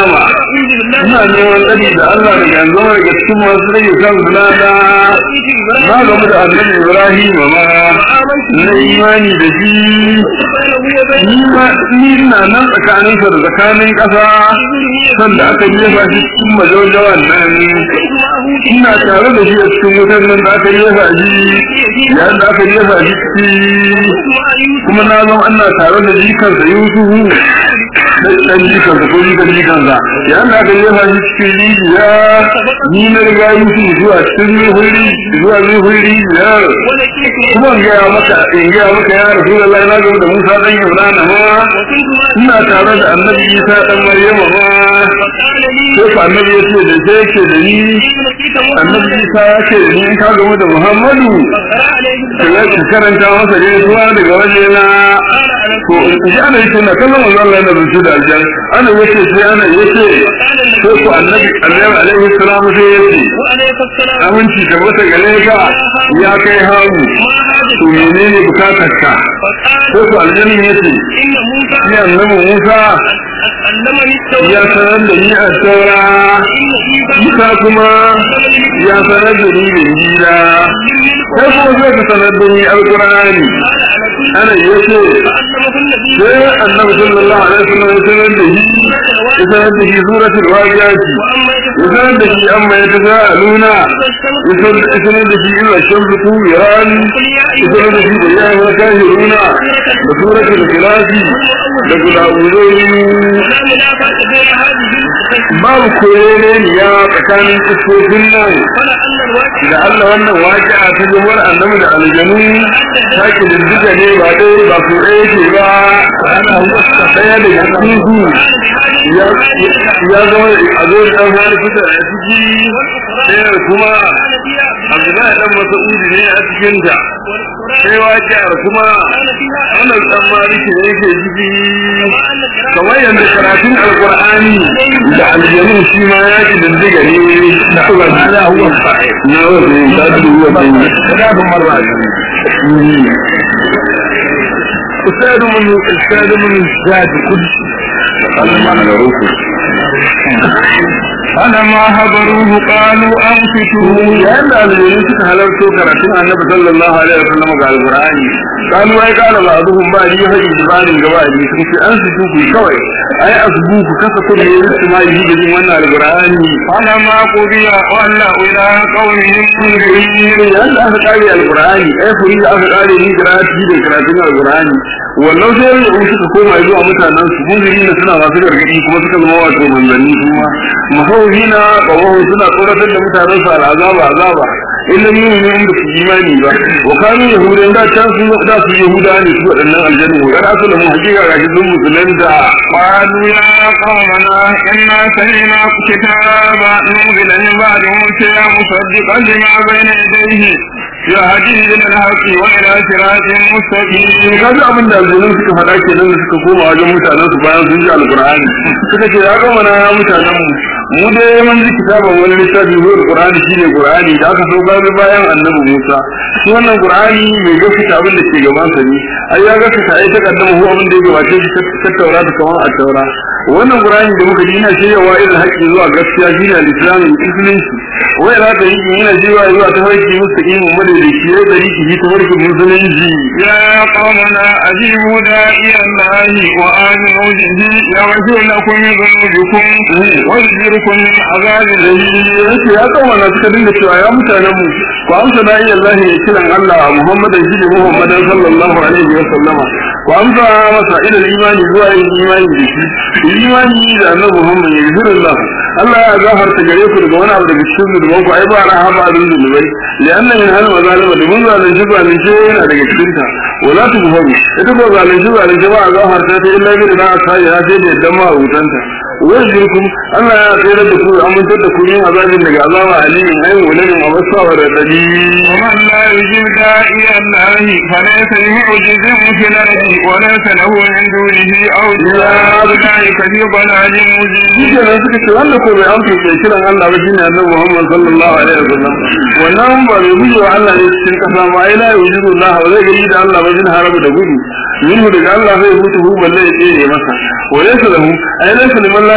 أعوذ بالله ina neman tsari da Allah daga yanzu daga cikin masu rage kan zulada na gamu da annabi Ibrahim ma na imani da shi ni ma ni na nan tsakanin sa da tsakanin ƙasa sanda aka jefa shi cikin majaujawan nan ina tare da shi a cikin wutar nan da aka jefa shi yayin da aka jefa shi ciki kuma na zama ana tare da jikansa Yusufu dan jikansa ko jikan jikansa yayin da aka jefa shi cikin rijiya ni na riga Yusuf zuwa cikin huri zuwa huri biyar kuma in gaya maka in gaya maka ya Rasulullahi na gaba da Musa dan Imran ma ina tare da Annabi Isa dan Maryama ma sai fa Annabi ya ce da sai ke da ni Annabi Isa ya ce da ni in ka gama da Muhammadu sai ka karanta masa ne zuwa daga waje na to shi ana yi tuna kallon manzo Allah yana rubuce da aljan ana yace sai ana yace sai ku Annabi Annabi alaihi salam sai yace aminci da wata gare ka ya kai hamu to menene bukatar ka ko to aljanni yace ya annabi Musa ya sanar da ni a taura Musa kuma ya sanar da ni da injila sai kuma zai ka sanar da ni alqur'ani ana yace sai annabi sallallahu alaihi wasallam ya sanar da shi ya sanar da shi suratul waqi'ati ya sanar da shi amma ya tasaaluna ya sanar da shi illa shamsu kuwiran ya sanar da shi da ya yi kafiruna da suratul ikhlasi da gulawuzai babu koyere ne ya tsakanin kusofin nan da Allah wannan waƙi'a ta jumar annabi da aljanu ta ki diddiga ne ba dai ba su ɗaya ke ba ana wasta ɗaya daga cikin ya zama a zo da ɗan wani fita a ciki ɗaya kuma abdullahi ɗan masa'udi ne a cikinta sai waƙi'ar kuma wannan ɗan maliki ne yake ciki kamar yadda karatun alƙur'ani da aljanu shi ma ya ki diddiga ne na Allah na huwa na wani ta duwa bai da marra استاذ من استاذ من الزاد كل فلما حضروه قالوا أنفتوا yayin da aljanun suka halarto karatun annabi sallallahu alaihi wasallam ga alqur'ani kanu ai kana ba abuhum ba ni haji dibanin gaba ne sun ce an su ku kawai ai asbu ku kasa ku ne su ma yi da wannan alqur'ani فلما قضي ولوا إلى قومهم منذرين yayin da aka kare alqur'ani ai furi da aka kare ni karatu da karatun alqur'ani wannan sai da suka koma zuwa mutanen su munziri ne suna masu gargadi kuma suka zama wato manzanni kuma mahawina kawo suna tsoratar da mutanen su al'azaba azaba illa min ne in ba su imani ba wa kanu yahudan da can su da su yahuda ne su waɗannan aljannu wa kada su da mu hakika ga shi sun musulunta قالوا يا قومنا إنا سمعنا كتابا نزل من بعد موسى مصدقا لما بين يديه يهدي إلى الحق وإلى صراط مستقيم ka ji abin da aljanun suka faɗa ke nan da suka koma wajen mutanen su bayan sun ji alƙur'ani suka ce ya gama na mutanen mu mu dai mun ji kitaban wani littafi ko alƙur'ani shine qur'ani da aka saukar bayan annabi Musa shi wannan qur'ani mai gaskata abin da ke gaban sa ne ai ya gaskata ai ta kaddama ko abin da ya gabace shi ta taura da kamar a taura wannan qur'ani da muka ji yana shiryawa irin haƙƙi zuwa gaskiya shine al-islam musulunci wai za ta yi yana jiwa zuwa ta farki mustaqimin madaidaici ya da riki ta farki musulunci يا قومنا أجيبوا داعي الله وآمنوا به يغفر لكم من ذنوبكم ويجركم من عذاب أليم yake ya kawo na suka dinga cewa ya mutanen mu ku amsa da iya Allah ya kiran Allah Muhammadan shi ne Muhammadan sallallahu alaihi wa sallama ku amsa masa ila imani zuwa yin imani da shi imani da annabi Muhammad ya gifira Allah Allah ya gafarta gare ku daga wani abu daga cikin zunuban ku ai ba rahama da zunubai lianna min hal mazalima da mun zalunci zalunci yana daga cikin ta wala tughfaru ita ko zalunci zalunci ba a gafarta ta illa bi da aka yi sai da yadda ma hutanta wajirkum Allah ya tsere da ku amintar da ku yin azabin daga azaba alimin ayin wulanin a wasu wa radadi ومن لا يجب داعي الله فليس بمعجز في الأرض وليس له من دونه أولياء أولئك في ضلال مبين Jiya ne suka ce wanda ko bai amsa ke kiran Allah ba shine Annabi Muhammad sallallahu alaihi wasallam wannan ba mai gudu wa Allah ne cikin kasa ba ai la yujidu Allah ba zai gani da Allah ba jin harabu da gudu minhu daga Allah zai mutu hu balle ya tsere masa wa laysa lahu ai laysa liman la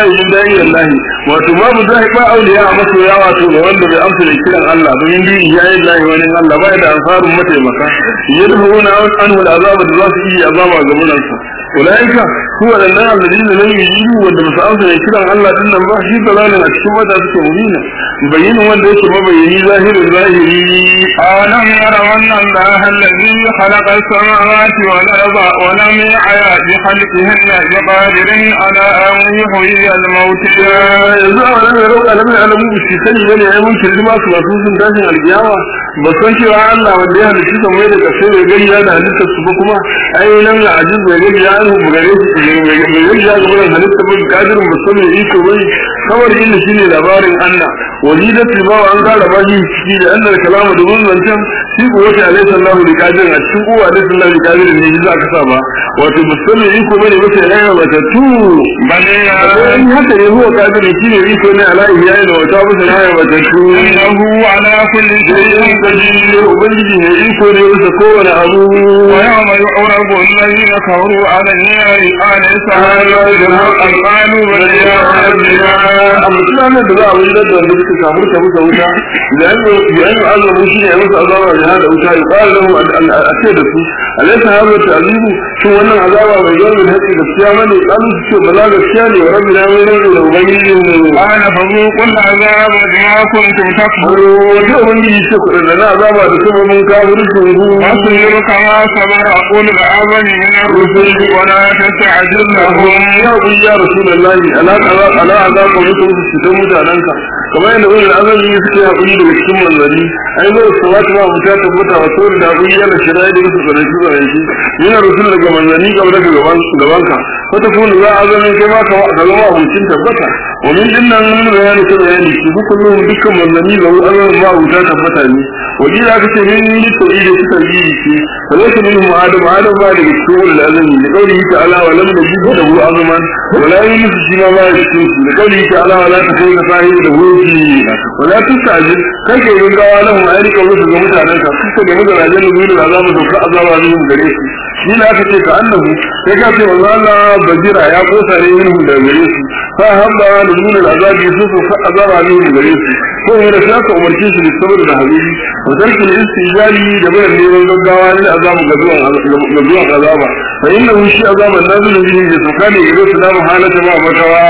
min da'i Allah wato babu zai ba auliya a masoya wato ga wanda bai amsa da kiran Allah domin bi ya yi Allah wani Allah ba da ansarun mataimaka yadhuruna anhu al'azaba da za su yi azaba ga munansa ulaika huwa alladhina alladhina lam yujibu wanda ba su amsa da kiran Allah din nan ba shi dalalin a cikin wata suke mubina bayyinin wanda yake mabayyani zahirin zahiri أولم يروا أن الله الذي خلق السماوات والأرض ولم يعي بخلقهن بقادر على أن يحيي الموتى yanzu a wani mai rauka lamai alamu ba shi sani bane ya mun kirji masu masu sun tashin alkiyama ba san cewa Allah wanda ya halitta kan mai da kasai bai gani ya da halittar su ba kuma ai nan ya ajiz bai gani ya anhu gare su bai gani ya gaba da halitta ba kadirin ba san mai iko bai kawai inda shine labarin Allah walidat libawa an gara ba shi ciki da annal kalama da mun zancen shi ko wata alaihi sallahu da kadirin a cikin kowa alaihi sallahu da kadirin ne za ka sa ba wato ba san mai iko bane ba sai rayuwa ba ta tu بل in haka ne huwa kadirin shine iko ne ala iyaye da wata musu rayuwa ba ta tu إنه على كل شيء قدير ubangiji ne iko ne bisa kowane abu ويوم يعرض الذين كفروا على النار أليس هذا بالحق قالوا بل يا ربنا a mutanen da za a wajen da wanda suka samu ta musa wuta da yanzu azabu shi ne musu azaba da hada wuta ya fara lahu a ce da su alaysa hadha ta'zibu shin wannan azaba bai zo da hakki gaskiya bane kalu su ce bala gaskiya ne wa rabbina mai rage da ubangiji mu قال فذوقوا العذاب بما كنتم تكفرون wata ubangiji ce kuɗin da na azaba da kuma mun kawo rufin ru واصبر كما صبر أقول العظم من الرسل ولا تستعجل لهم ya ku ya rasulullahi ala kaza ala azaba mutum su fitan mutanenka kamar yadda wani azami suke haƙuri daga cikin manzanni ai zai su wata ma mutum tabbata wa sauri da haƙuri yana shirya da musu tsanaki tsanaki yana rasul daga manzanni kamar daga gabanka wata kuma za a zama kai ma ka zama abincin tabbata wa min dinnan mun bayani ta bayani shi duk kullum dukkan manzanni lahu azamin ma abuta tabbata ne waje da aka ce min yi tauri da suka yi shi fa laysa minhum adam adam ba daga cikin ulul azmi da kauli ta'ala wa lam najid lahu azman wa la yunus shi ma ba cikin su da kauli ta'ala wa la takun sahibi da wuci wa la tusajid kai ke yin gawa lahum ayyuka musu ga mutanen ka kuka da mutanen da zuwa da azabu da azaba ne gare su shi da aka ce ka annahu sai ka ce wallah Allah bajira ya kosa ne yin da gare su fa habba da nuna azabi su su fa azaba ne gare su ko ne da shi aka umarce shi da saboda da habibi wa tarkin istijali da bayan neman gaggawa ne azabu ga zuwan ga zuwan azaba fa innahu shi azaban nazil bihi da sakane ga su da halata ba makawa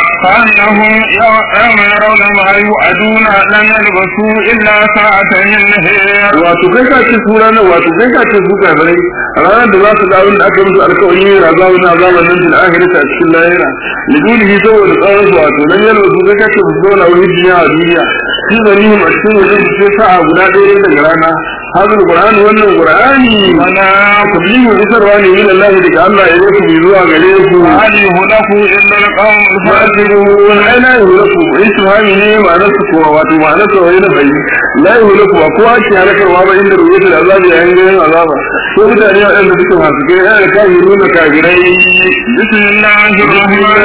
كأنهم يوم يرون ما يوعدون لم يلبثوا إلا ساعة من نهار wato kai ka ce su ranar wato kai ka ce su kafirai ranar da za su ga abin da aka musu alkawari ne da zamu na zaman nan fil akhirati a cikin lahira lidulihi saboda tsawon su wato nan yalwa su kai ka ce su zauna wani duniya a duniya shi zanihim a cikin wajen su sai sa'a guda ɗaya daga rana hazin qur'an wannan qur'ani mana tablihu isarwa ne min Allah daga Allah ya yi ku zuwa gare ku هل يهلك إلا القوم الفاسقون fa'ilun ai la yuhlaku istifhami ne ma'anar su kuwa wato ma'anar sa wani da bai la yuhlaku ba kowa ke halakarwa ba inda rubuta da azabi yayin ganin azaba ko mutane waɗanda suke masu kai yana da kafiruna kafirai بسم الله الرحمن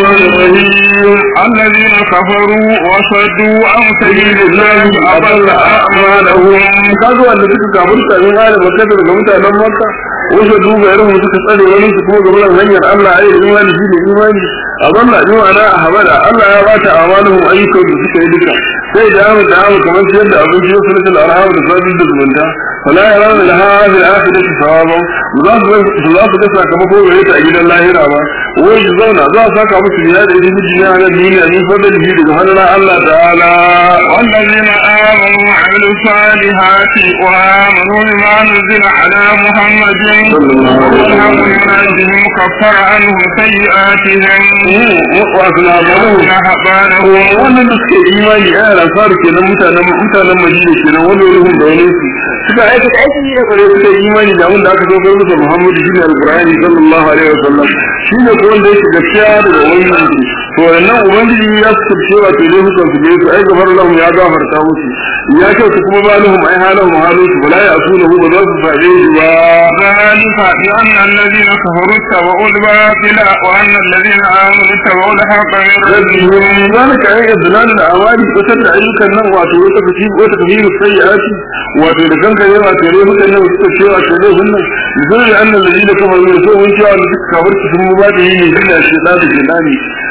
الرحيم الذين كفروا وصدوا عن سبيل الله أضل أعمالهم kaga wanda suka kafirta min halin makka daga mutanen makka wasu duba irin suka tsare wani su kuma gaban hanyar Allah ai da imani shi ne imani a zanna yi ma'ana a habada Allah ya bata amaluhum ayyukan da suka yi duka sai da amu da amu kamar siyar da abinci ya sunan al'arham da sabin da zumunta fala ya rana da hadin akhirati sawaban za su za su ga sakamako gare ta a gidan lahira ba wai su zauna za a saka musu biya da idan miji ya nan duniya min fadlihi daga hannun Allah ta'ala والذين آمنوا وعملوا الصالحات وآمنوا بما نزل على محمد والحمد لله كفر عنهم سيئاتهم wasu labarai ونهبانهم wannan da suke imani a yana faru kenan mutanen mutanen madina kenan wani ruhun da wani su suka aikata aiki da kware suka yi imani da abin da aka saukar musu muhammadu shine alqur'ani sallallahu alaihi wasallam shine ko wanda yake gaskiya daga ubangiji to wannan ubangiji ya su cewa to dai hukan su su ai gafar lahum ya gafarta musu ya ce su kuma balihum ai halahum halusu bala ya asuna hu ba za su sabe shi ba ذلك بأن الذين كفروا اتبعوا الباطل وأن الذين آمنوا اتبعوا الحق من ربهم ربهم ذلك أي إذلال الأعمال وسد أيك النوع واتو وتكفير وتكفير السيئات واتو لكن كان يرى كريه كان وتكفير كريه هن يقول أن الذين كفروا يسوء من شاء الذي كفرت في المبادئ من جنة الشيطان الجناني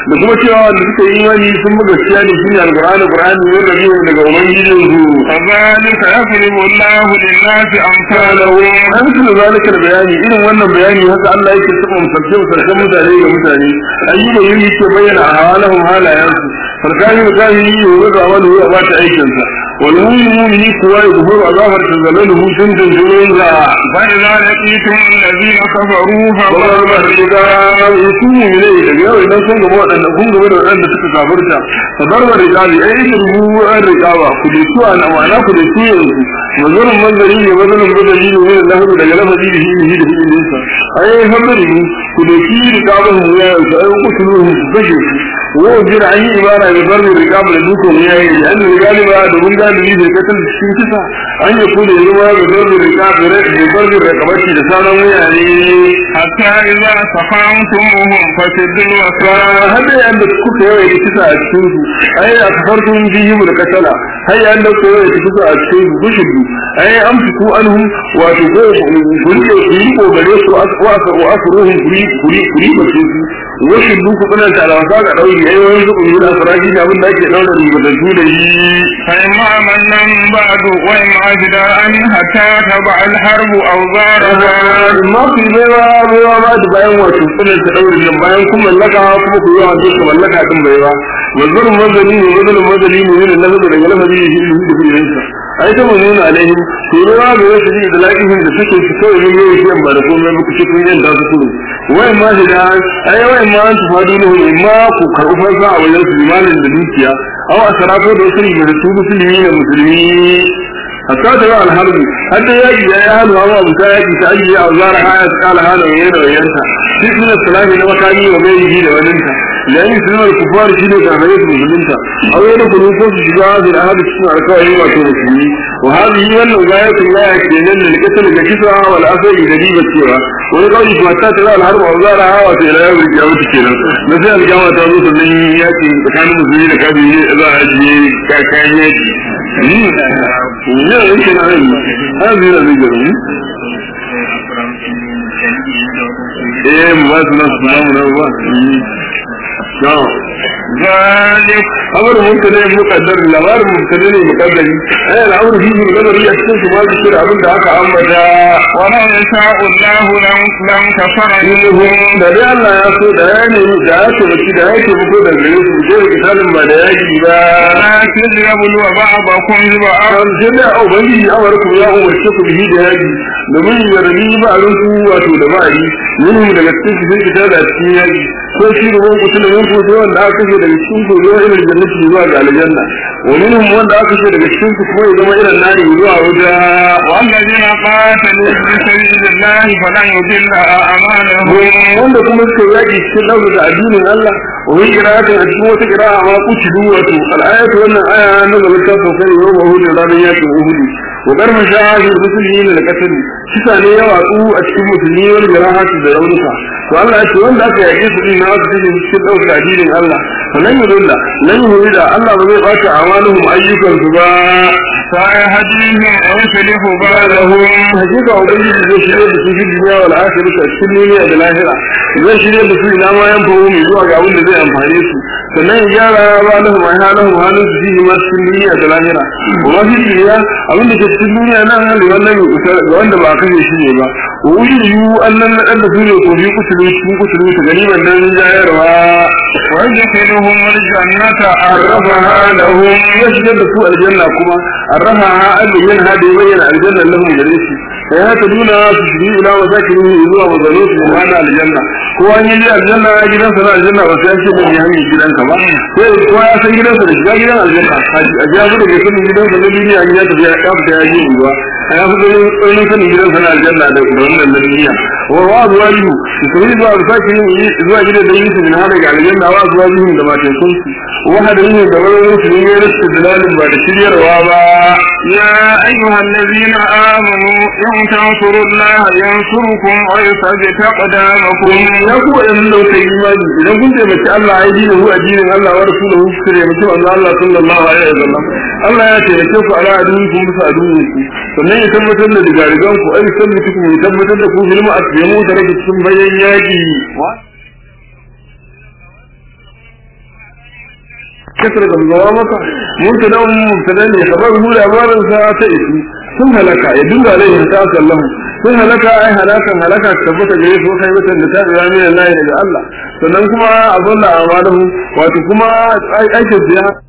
da kuma cewa wanda suka yi imani sun buga gaskiya ne shine alqur'ani qur'ani ne da biyu daga ubangijin su كذلك يضرب الله للناس أمثالهم an tuna zalika da bayani irin wannan bayani haka Allah yake saba misalce misalcen mutane ga mutane ayyuka yin yake bayyana a halahum halayensu farkani da kahi yi wa ga wani ya ba ta aikinsa wal mu'mini kuwa ya gufuru azabar tazalaluhu sun tuntunin za فإذا لقيتم الذين كفروا Babar ba da shiga ya su mu ne daga yau idan sun gaba waɗanda kun gaba da waɗanda suka kafirta fa barba da gabi ai ikin rubu an riƙawa ku da su ana ma'ana ku da su yanzu mazarin manzari ne mazarin manzari ne wani lahabu daga lafazi da shi da shi da shi ai hamari ne ku da shi riƙawa mu ya yanzu ai ku su ruhu ku kashe su wa jira an yi ibara da barba riƙawa da dukkan ya yi da an rigali ba da mun galibi da katal cikin kisa an yi ku da zama da barba riƙawa da barba riƙawa da sauran wuyane حتى إذا سخنتموهم فشدوا الوثاق har da yanda kuka yawa da kisa a cikin su ai a kafartun bihim da kasala har yanda kuka yawa da kisa a cikin su gushudu ai an fiku anhum wato ko gurke su yi kogare su wa wa asruhum kuri kuri kuri ba su wasu duku kuna ta alawasa ga dauri ai wani su kun da faraji da abin da ake daura ribatattu da yi فإما منا بعد وإما فداء حتى تضع الحرب أوزارها amma ku yi baiwa baiwa ba da bayan wato kunan ta daure nan bayan kun mallaka kuma ku yi wa duka mallaka din baiwa wazarin mazali ne wazarin mazali ne yana lafazi daga lafazi ne shi da filinsa ai ta mun nuna alaihim ku yi baiwa da wasu ji da laƙihin da suke su kawai ne yau shi ba da komai ba ku ce kun yanda su kuru wai ma shi da ai wai ma an tufadu ne in ma ku karɓi fansa a wajen su limanin da dukiya aw a sarafo da wasu rigaratu musulmi da musulmi hatta da yawan harbi har da yaki ya yi hannu amma abu ta yaki ta ajiye a zara haya ta kala hana mai da wayanta shi suna salami na makami wa mai yi da waninta yayin suna da kufar shi ne karfare su musulunta a wani kunu ko su shiga hazin a hadu cikin alkawari wato musulmi wa hadu yi wannan gaya sun gaya ke nan da likita daga kisa wal asali da riba cewa wani kawai kuma ta tara alharba a zara hawa ta ila yawon rikiya wata kenan na sai alkama ta zo sannan yaki tsakanin musulmi da kafin za a ajiye kayan yaki ne yake na yin har zai da zai gari eh mu ba su na su namu na ba no ذلك amur mutane mukaddar labarin mutane ne mukaddari ai al'amur fi min nazari a cikin su ma zikir abin da aka ambata ولو يشاء الله لم لم كفر ilhum da dai Allah ya so da ya nemi da ya ce baki da ya ce muku da gare su je kitabin ba da yaki ba ولكن ليبلو بعضكم ببعض an sai da ubangiji amarku ya umarce ku bihi da yaki domin ya rabi ba a rinku wato da ba'ari minhum daga cikin su sai fita da cikin yaki ko shi da wani kutu da wani kutu wanda aka kashe daga cikin su zuwa irin jannati zuwa ga aljanna wa minhum wanda aka kashe daga cikin su kuma ya zama irin nari zuwa wajen والذين قاتلوا في سبيل الله فلن يضل أعمالهم wanda kuma suka yaki cikin ɗaukar da addinin Allah wa yi kira'atin a cikin wata kira'a ma kuci wato al'ayatu wannan aya na gaba ta sauka ne yau mahudu ranar yakin uhudu wa karfin shahadar musulmi ne da kasar kisa ne ya watsu a cikin musulmi wani jirahatu da raunuka to Allah ya ce wanda aka yaƙe su din na wasu cikin cikin ɗaukar addinin Allah fa nan yi da nan yi da Allah ba zai ɓata amaluhum ayyukansu ba سيهديهم ويصلح بالهم hakika ubangiji zai shirya da su fi duniya wal akhirah a cikin duniya da lahira zai shirya da su ina ma yan fahimu mai zuwa ga abin da zai amfane su sannan ya gyara ba lahum ai halahum halin su fi ma cikin duniya da lahira kuma fi duniya abin da ke cikin duniya nan hali wannan mai kusa ga wanda ba a kashe shi ne ba wa wuri yu annan na ɗan da su ne ko bi kusuru cikin kusuru ta gani wannan jayarwa ويدخلهم الجنة arrafaha lahum ya shigar da su aljanna kuma arrafaha an bayyana da bayyana aljanna lahum gare shi sai haka nuna su shiri ila masakin zuwa mazalo su hana aljanna ko an yi aljanna gidansa na aljanna ba sai ce mai hanyar gidanka ba sai ko ya san gidansa da shiga gidan aljanna a ji abu da ke sanin gidansa na duniya ya tafi ya kafa ya ji ruwa a ya fi ganin tsanin sanin gidansa na aljanna da wannan na duniya wa wa zuwa lihu su yi zuwa masakin zuwa gidan da yi su min hada ga aljanna wa zuwa lihu da matan sun wahadin ne da wani su ne rasu dalalin ba da shiryarwa ba يا أيها الذين آمنوا إن تنصروا الله ينصركم ويثبت أقدامكم ya ku waɗannan da kuka yi imani idan kun taimaki Allah ya dina hu addinin Allah wa rasuluhu ku taimaki manzo Allah sallallahu alaihi wasallam Allah ya taimake ku ala adini ku musu adini ku sannan ya tabbatar da digarigan ku ai sabbata ku ya tabbatar da ku filma a cikin mu da rage cikin bayan yaki kasar da zawa maka mutanen mutanen ne kamar hu labarin sa ta isu sun halaka ya dinga alaihi ta sallahu sun halaka ai halakan halaka tabbata gare su kai mutan da ta biya min Allah daga Allah sannan kuma a zalla amalahu wato kuma aikin biya